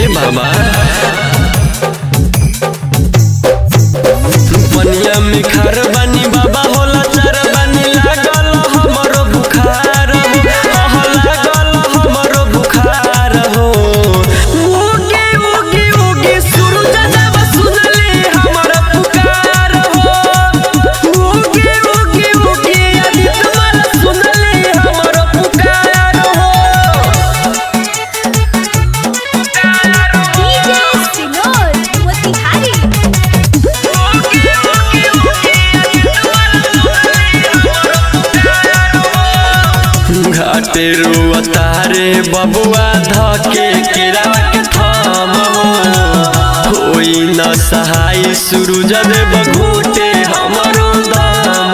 बाबा पनिया में खार बानी बाबा होला चार बानी लागल हमरो बुखार हो अह लागल हमरो बुखार हो उगे उगे उगे सूरज जब सुनले हमर पुकार हो उगे उगे उगे आदित्य माल सुनले हमर पुकार हो DJ Sinor, मोतिहारी घाटे रुअतारे बबुआ धके केरावा के थाम होई न सहाय सूरज देव घूटे हमरो दाम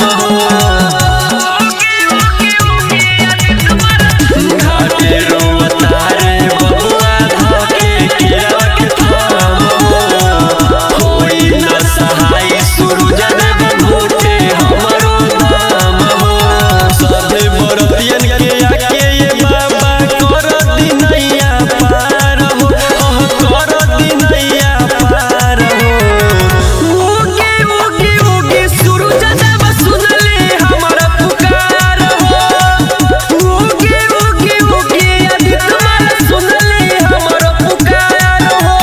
घाटे रुअतारे बबुआ धके केरावा के थाम होई न सहाय सूरज देव घूटे हमरो दाम सभे बरतियन के आके ये बाबा कर दिनैया पार हो अह कर दिनैया पार हो उगे उगे उगे सूरज देव सुनले हमर पुकार हो उगे उगे उगे आदित्य माल सुनले हमर पुकार हो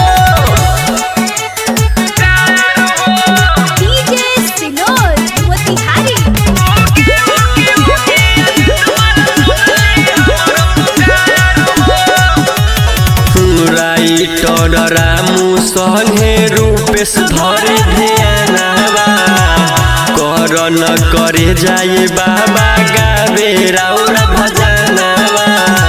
DJ Sinor, Motihari writer Ramu संगे रूपेश धरे ध्यानवा कर न करे जाए बाबा गावे राउर भजनवा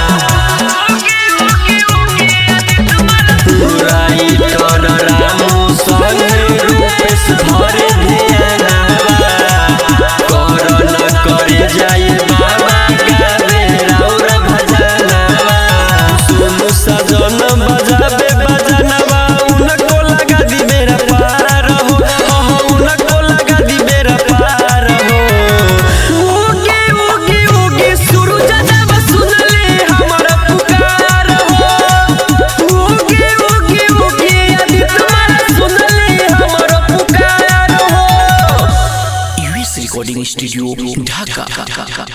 राइटर रामू संगे रूपेश धरे ध्यानवा कर न करे जाए बाबा गावे राउर भजनवा सुनु सजन बजाबे बजनवा उनको लगा दी मेरा पार हो अह उनको लगा दी मेरा पार हो उगे उगे उगे सूरज जब सुनले हमर पुकार हो उगे उगे उगे आदित्य माल सुनले हमर पुकार हो यूएस रिकॉर्डिंग स्टूडियो ढाका